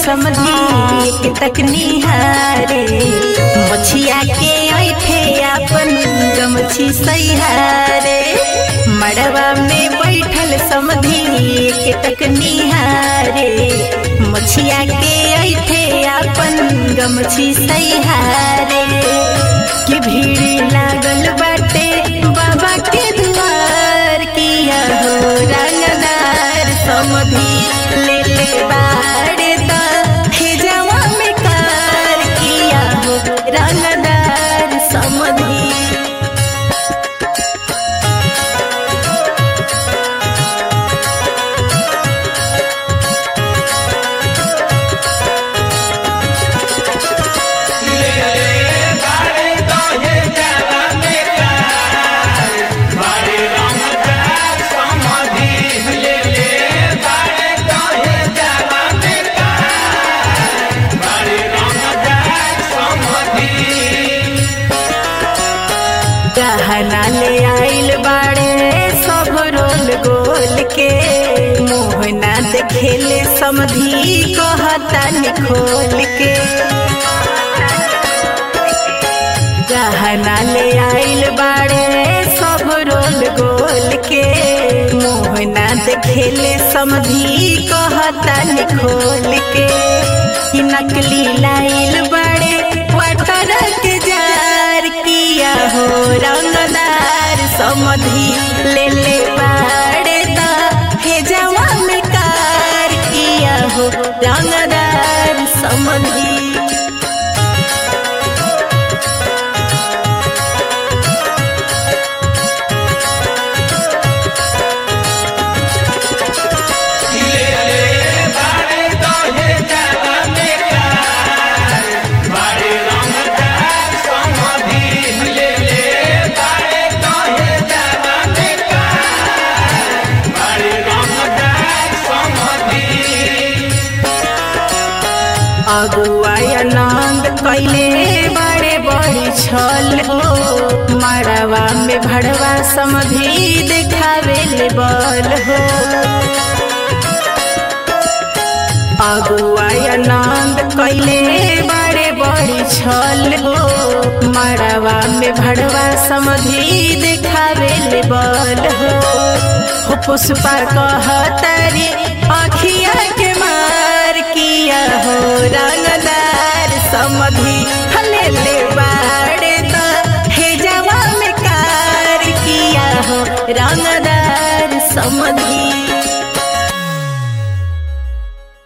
समझी एक तक निहारे मछिया के ऐठे अपन गमछी सैहारे मड़वा में बैठल समझी एक तक निहारे मछिया के ऐठे अपन गमछी सैहारे कि भीड़ लागल बाटे बाबा के दुआर किया हो रंगदार समधी ले ले बाड़े दा हे जवा में कार किया हो रंगदार समधी गहना ले आइल बाड़े सब रोल गोल के मोहना देखेले समधी कहता खोल के गहना ले आइल बाड़े सब रोल गोल के मोहना देखेले समधी कहता खोल के कि नकली लाइल बाड़े वाटर के जार किया हो रंगदार समधी ले ले बाड़े दा हे जवा में कार किया हो रंगदार समधी अगुआ आनंद कैले बड़े बड़ी छल हो मड़वा में भड़वा समधी देखावे ले बल हो अगुआ आनंद कैले बड़े बड़ी छल हो मड़वा में भड़वा समधी देखावे ले बल हो हो पुष्पा कहतारी अखिया के मार किया हो रंगदार समधी हले ले बाड़े दा हे जवा में कार किया हो रंगदार समधी